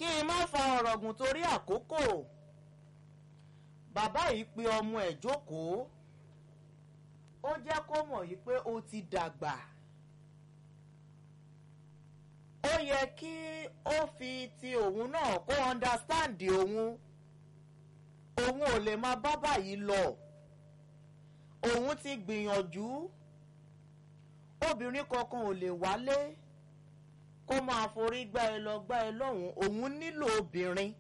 kí n má fa ọ̀rọ̀ gùn torí àkókò bàbá yìí pe ọmọ ẹ̀ jókòó ó jẹ́ kó mọ̀ yìí pé ó ti dàgbà ó yẹ kí ó fi ti òun náà kó understand òun òun ò lè máa bá báyìí lọ òun ti gbìyànjú obìnrin kankan ò lè wálé kó máa forí gbá ẹ lọ gbá ẹ lọ́hùn òun nílò obìnrin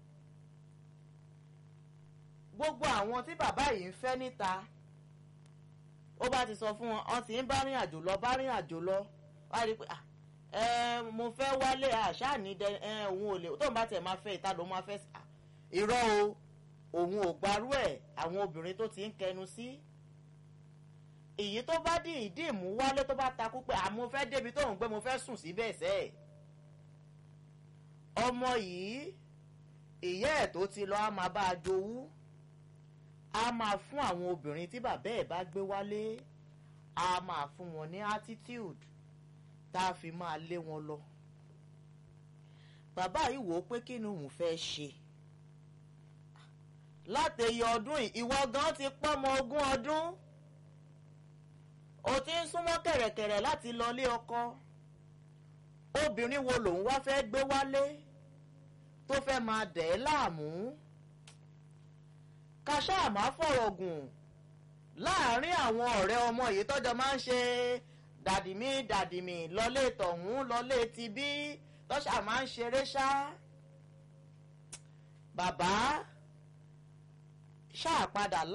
gbogbo àwọn tí bàbá yìí ń fẹ́ níta ó bá ti sọ fún wọn wọn ti ń bá rìn àjò lọ bá rìn àjò lọ wá rí i pé mo fẹ́ wálé àṣà ní òun ò lè tóun bá tẹ̀ máa fẹ́ ìta ló máa fẹ́ irọ́ o òun ò gbarú ẹ̀ àwọn obìnrin tó ti ń kẹnu sí èyí tó bá dì í dì mú wálé tó bá takú pé àmọ́ fẹ́ débi tóun gbé mo fẹ́ sùn síbẹ̀ sẹ́ ọmọ yìí ìyá ẹ̀ tó ti lọ á máa bá a jowú a máa fún àwọn obìnrin tí bàbá ẹ̀ bá gbé wálé a máa fún wọn ní attitude tá a fi máa lé wọn lọ bàbá yìí wò ó pé kí ni òun fẹ́ ṣe látẹ̀yẹ ọdún yìí ìwọ gan ti pọ́mọ ogún ọdún o ti ń súnmọ́ kẹ̀rẹ̀kẹ̀rẹ̀ láti lọlé ọkọ obìnrin wo lòun wá fẹ́ gbé wálé tó fẹ́ máa dẹ̀ ẹ́ láàmú kàṣáà má fọ̀rọ̀ gùn láàárín àwọn ọ̀rẹ́ ọmọ yìí tọ́jọ́ máa ń ṣe dàdìmí dàdìmí lọlé tọ̀hún lọlé tibí tọ́ṣà máa ń ṣeré ṣá bàbá ṣáà padà